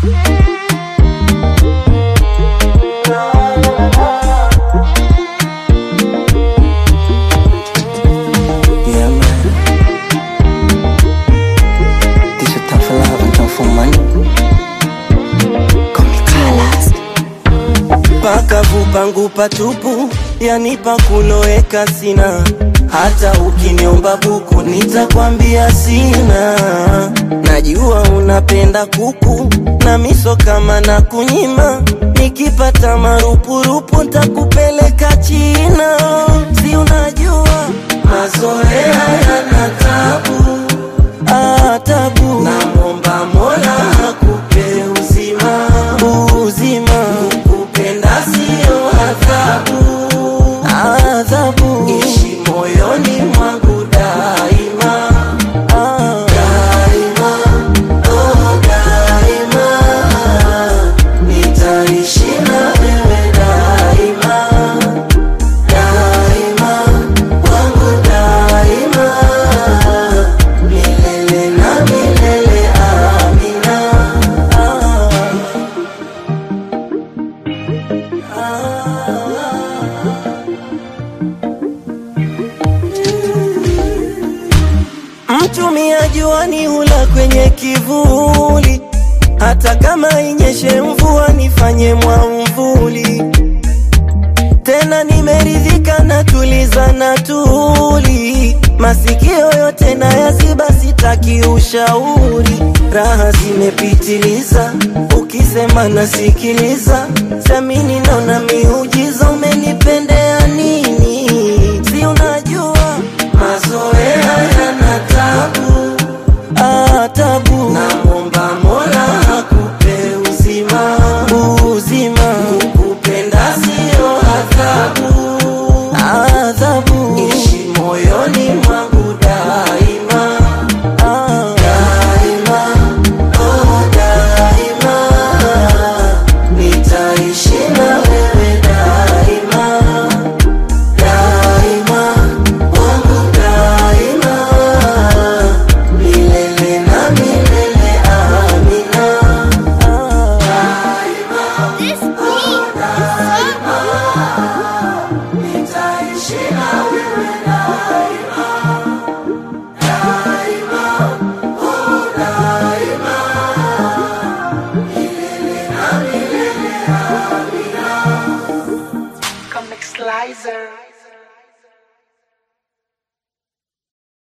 Yeah, man. This your time for love and time for money. Call me Carlos. pakavu pangu patupu, yani pakuloweka sina. Hata ukiniomba buku nitakwambia sina. Najua unapenda kuku na miso kama na kunyima, nikipata marupurupu ntakupeleka China. Si unajua mazoea yana tabu, ah, tabu. Namwomba Mola akupe uzima, uzima. Kukupenda sio adhabu, adhabu. Ishi moyoni mwangu daima, ah, daima, oh, daima. Nitaishi na wewe daima, daima, wangu daima. Milele na milele, amina. Ah. Mtumia juani hula kwenye kivuli, hata kama inyeshe mvua nifanye mwamvuli. Tena nimeridhika na tuliza na tuli, masikio yote na yaziba, sitaki ushauri. Raha zimepitiliza, ukisema nasikiliza, samini naona miujiza, umenipendeza